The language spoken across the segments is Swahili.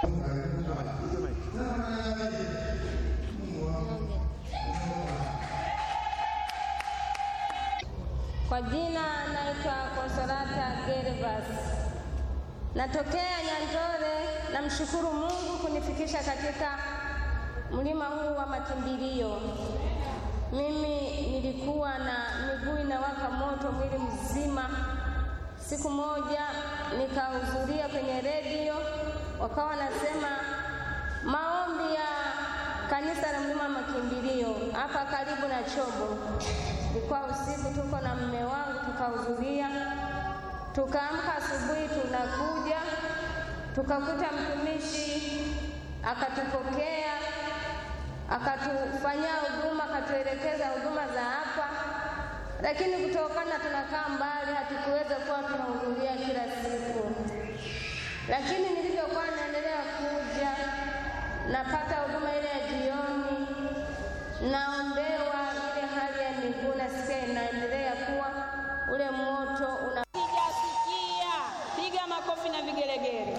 Kwa jina naitwa Konsolata Gervas, natokea Nyandore. Namshukuru Mungu kunifikisha katika mlima huu wa makimbilio. Mimi nilikuwa na miguu inawaka moto mwili mzima. Siku moja nikahudhuria kwenye redio, wakawa wanasema maombi ya kanisa la mlima wa makimbilio hapa karibu na Chobo. Ilikuwa usiku, tuko na mume wangu tukahudhuria, tukaamka asubuhi, tunakuja tukakuta mtumishi akatupokea, akatufanyia huduma, akatuelekeza huduma za hapa, lakini kutokana tunakaa mbali, hatukuweza kuwa tunahudhuria kila siku. Lakini nilivyokuwa naendelea kuja, napata huduma ile ya jioni, naombewa ile hali ya miguu, nasikia inaendelea kuwa ule moto una Sijasikia. Piga makofi na vigelegele.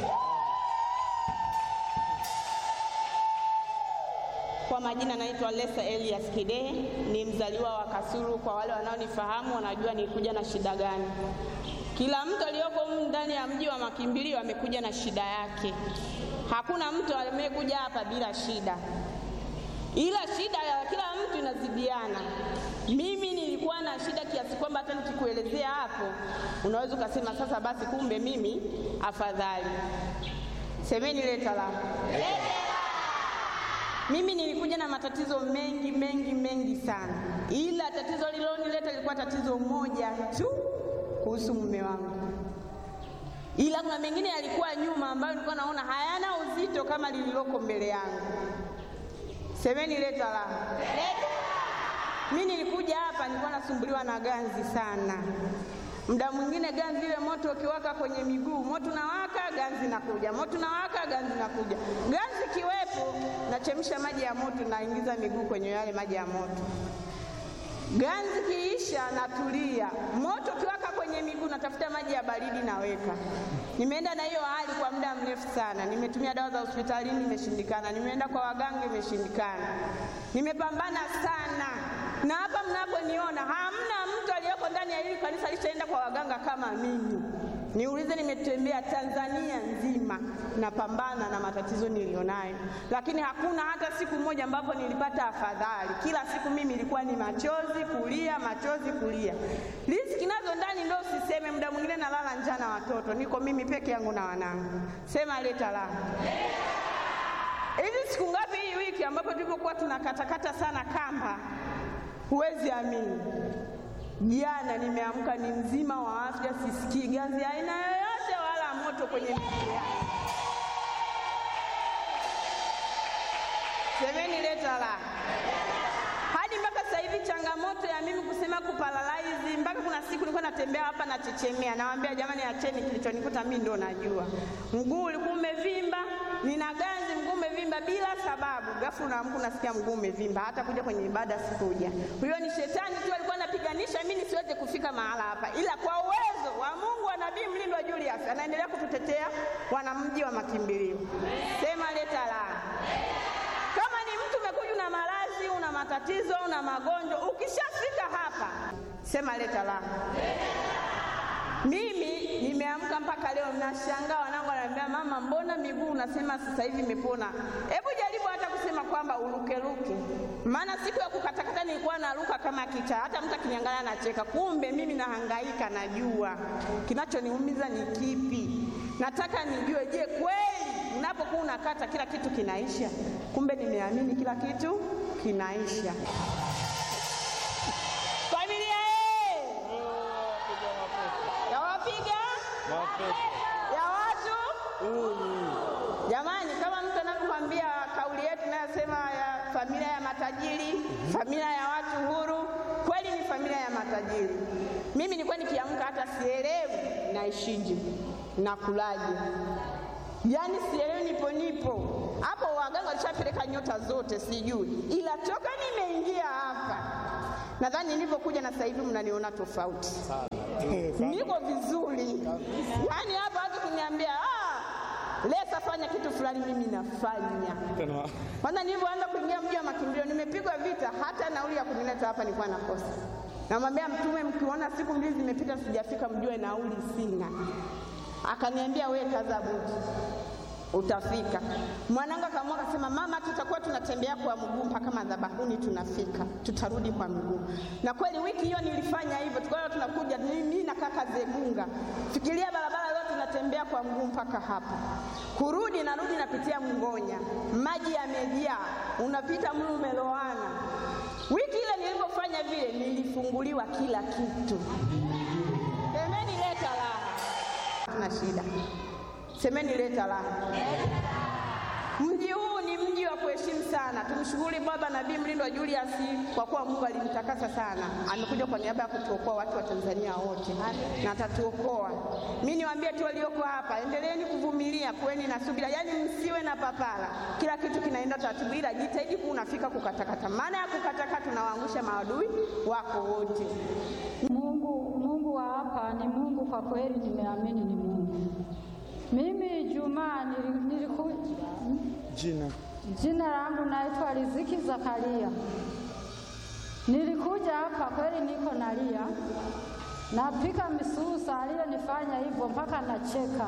Kwa majina naitwa Lesa Elias Kidehe, ni mzaliwa wa Kasulu. Kwa wale wanaonifahamu wanajua nilikuja na shida gani. Kila mtu aliyoko humu ndani ya mji wa makimbilio amekuja na shida yake. Hakuna mtu amekuja hapa bila shida, ila shida ya kila mtu inazidiana. Mimi nilikuwa na shida kiasi kwamba hata nikikuelezea hapo unaweza ukasema sasa basi, kumbe mimi afadhali. Semeni leta la mimi nilikuja na matatizo mengi mengi mengi sana, ila tatizo lililonileta lilikuwa tatizo moja tu kuhusu mume wangu, ila kuna mengine yalikuwa nyuma ambayo nilikuwa naona hayana uzito kama lililoko mbele yangu. Semeni leta la mimi nilikuja hapa nilikuwa nasumbuliwa na ganzi sana. Muda mwingine ganzi ile moto ukiwaka kwenye miguu, moto nawaka, ganzi nakuja, moto nawaka, ganzi nakuja. Ganzi kiwepo, nachemsha maji ya moto, naingiza miguu kwenye yale maji ya moto. Ganzi kiisha, natulia. Moto ukiwaka kwenye miguu, natafuta maji ya baridi, naweka. Nimeenda na hiyo hali kwa muda mrefu sana. Nimetumia dawa za hospitalini, imeshindikana. Nimeenda kwa waganga, imeshindikana. Nimepambana sana, na hapa mnaponiona hamna mtu aliyeko ndani ya hili kanisa alishaenda kwa waganga kama mimi. Niulize, nimetembea Tanzania nzima napambana na matatizo nilionayo, lakini hakuna hata siku moja ambapo nilipata afadhali. Kila siku mimi ilikuwa ni machozi kulia, machozi kulia. Riziki nazo ndani ndo usiseme, muda mwingine nalala njaa na watoto, niko mimi peke yangu na wanangu. Sema leta la hivi siku ngapi hii wiki ambapo tulivyokuwa tunakatakata sana kamba, huwezi amini Jana nimeamka ni mzima wa afya, sisikii ganzi aina yoyote wala moto kwenye miguu yangu. Semeni leta la hadi mpaka sasa hivi changamoto ya mimi kusema kuparalaizi, mpaka kuna siku nilikuwa natembea hapa nachechemea, nawaambia jamani, acheni, kilichonikuta mimi ndo najua. Mguu ulikuwa umevimba, nina ganzi, mguu umevimba bila sababu. Ghafla unaamka unasikia mguu umevimba, hata kuja kwenye ibada sikuja. Huyo ni shetani tu alikuwa anapiganisha mimi nisiweze kufika mahala hapa, ila kwa uwezo wa Mungu wa Nabii Mlindwa Julius anaendelea kututetea wanamji wa makimbilio. Sema leta la kama ni mtu umekuja una maradhi, una matatizo, una magonjwa, ukishafika hapa sema leta la. Mimi nimeamka mpaka leo nashangaa, wanangu wananiambia mama, mbona miguu unasema sasa hivi imepona? Hebu jaribu hata kusema kwamba urukeruke, maana siku ya kukatakata nilikuwa naruka kama kichaa, hata mtu akiniangalia anacheka. Kumbe mimi nahangaika, najua kinachoniumiza ni kipi. Nataka nijue, je, kweli unapokuwa unakata kila kitu kinaisha? Kumbe nimeamini kila kitu kinaisha. Familia ye yawapiga ya watu jamani, kama mtu anavyokwambia kauli yetu inayosema ya familia ya matajiri, familia ya watu huru, kweli ni familia ya matajiri. Mimi nilikuwa nikiamka hata sielewi naishije, nakulaje, yaani sielewi, nipo nipo hapo. Waganga walishapeleka nyota zote, sijui, ila toka nimeingia hapa nadhani nilivyokuja na sasa hivi mnaniona tofauti niko vizuri yaani hapa watu kuniambia ah, Lesa, fanya kitu fulani, mimi nafanya. Kwanza nilivyoanza kuingia mji wa makimbilio, nimepigwa vita, hata nauli ya kunileta hapa nilikuwa nakosa. Namwambia Mtume, mkiona siku mbili zimepita sijafika, mjue nauli sina. Akaniambia we kaza buti, utafika. Mwanangu akaamua akasema, mama, tutakuwa tunatembea kwa mguu mpaka madhabahuni, tunafika, tutarudi kwa miguu. Na kweli wiki hiyo nilifanya hivyo, tukawa tunakuja mimi na kaka Zegunga, fikiria barabara yote tunatembea kwa mguu mpaka hapa. Kurudi narudi napitia Mngonya, maji yamejaa, unapita mlu umeloana. Wiki ile nilipofanya vile, nilifunguliwa kila kitu. Semeni leta raha, tuna shida. Semeni leta raha. Mji huu ni mji wa kuheshimu sana. Tumshukuru Baba Nabii Mlindwa Julius kwa kuwa Mungu alimtakasa sana, amekuja kwa niaba ya kutuokoa watu wa Tanzania wote na atatuokoa. Mimi niwaambie tu walioko hapa, endeleeni kuvumilia, kuweni na subira, yaani msiwe na papara. Kila kitu kinaenda taratibu, ila jitahidi kuwa unafika kukatakata. Maana ya kukatakata, tunawaangusha maadui wako wote. Mungu, Mungu wa hapa ni Mungu kwa kweli, nimeamini ni Mungu. Mimi Ijumaa niliku Jina jina langu naitwa Riziki Zakaria. Nilikuja hapa kweli, niko nalia, napika misusa, aliyonifanya hivyo mpaka nacheka.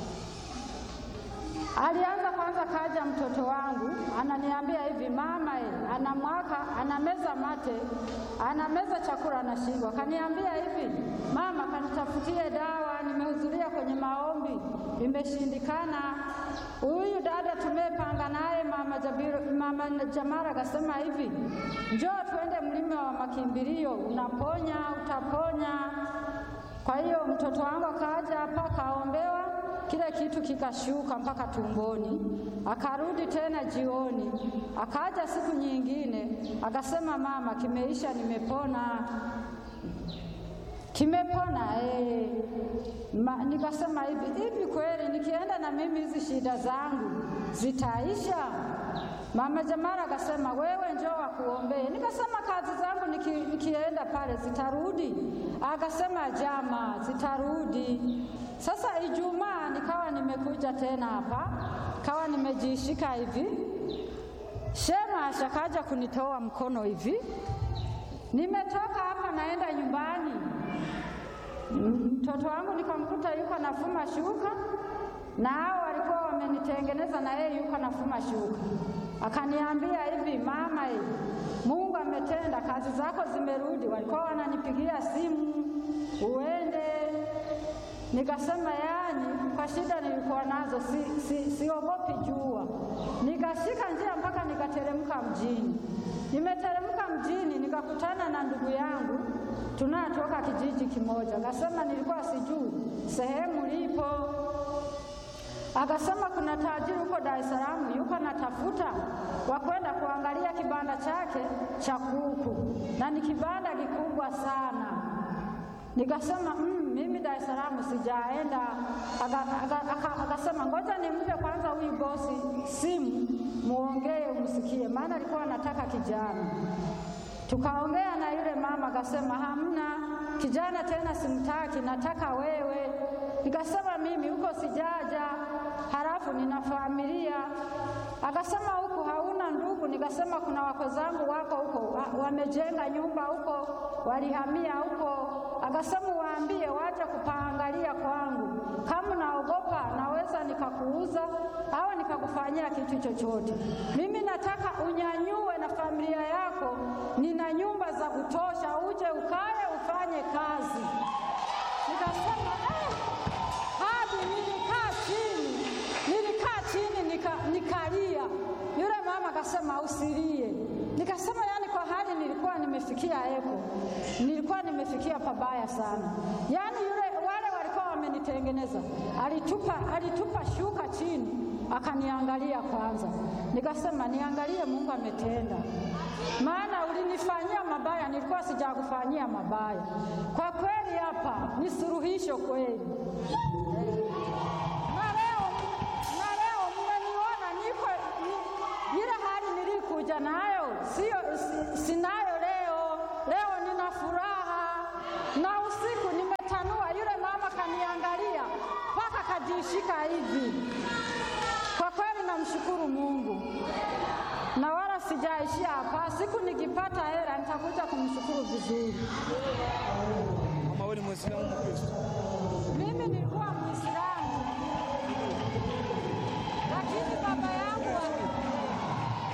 Alianza kwanza, kaja mtoto wangu ananiambia hivi, mama e, ana mwaka anameza mate, anameza chakula anashindwa. Akaniambia hivi, mama, kanitafutie dawa, nimehudhuria kwenye maombi imeshindikana. Huyu dada tumepanga naye mama, Jabiru, mama Jamara akasema hivi, njoo tuende mlima wa makimbilio, unaponya utaponya. Kwa hiyo mtoto wangu akaja hapa kaombewa kile kitu kikashuka mpaka tumboni, akarudi tena jioni, akaja siku nyingine akasema, mama, kimeisha, nimepona, kimepona eh. Ma, nikasema hivi hivi, kweli nikienda na mimi hizi shida zangu zitaisha? Mama Jamara akasema wewe njoo wakuombee. Nikasema kazi zangu niki, nikienda pale zitarudi? Akasema jama, zitarudi. Sasa Ijumaa nikawa nimekuja tena hapa, kawa nimejishika hivi, shema ashakaja kunitoa mkono hivi, nimetoka hapa naenda nyumbani, mtoto wangu nikamkuta yuko nafuma shuka na hao walikuwa wamenitengeneza na yeye yuko nafuma shuka. Akaniambia hivi, mama, hivi Mungu ametenda, kazi zako zimerudi. Walikuwa wananipigia simu uende. Nikasema yani, kwa shida nilikuwa nazo si, si, siogopi jua. Nikashika njia mpaka nikateremka mjini. Nimeteremka mjini nikakutana na ndugu yangu tunatoka kijiji kimoja. Akasema nilikuwa sijui sehemu lipo Akasema kuna tajiri huko Dar es Salaam yuko natafuta wa kwenda kuangalia kibanda chake cha kuku, na ni kibanda kikubwa sana. Nikasema mm, mimi Dar es Salaam sijaenda. Akasema ngoja nimpe kwanza huyu bosi simu, muongee umsikie, maana alikuwa anataka kijana. Tukaongea na yule mama, akasema hamna kijana tena, simtaki, nataka wewe. Nikasema mimi huko sijaja, halafu nina familia. Akasema huku hauna ndugu? Nikasema kuna wako zangu wako huko, wamejenga nyumba huko, walihamia huko. Akasema waambie waje kupaangalia kwangu, kama naogopa naweza nikakuuza au nikakufanyia kitu chochote. Mimi nataka unyanyue na familia yako, nina nyumba za kutosha, uje ukae ufanye kazi. Nikasema eh, hadi nilikaa chini, nilikaa chini nika, nikalia. Yule mama akasema usilie. Nikasema yani, kwa hali nilikuwa nimefikia eko, nilikuwa nimefikia pabaya sana. Yani yule wale walikuwa wamenitengeneza, alitupa, alitupa shuka chini akaniangalia kwanza, nikasema niangalie, Mungu ametenda, maana ulinifanyia mabaya, nilikuwa sijakufanyia mabaya. Kwa kweli hapa ni suluhisho kweli, na leo na leo mmeniona niko ni, ile hali nilikuja nayo sio si, sinayo leo. Leo nina furaha na usiku nimetanua, yule mama kaniangalia mpaka kajishika hivi hajaishia hapa. Siku nikipata hela nitakuja kumshukuru vizuri.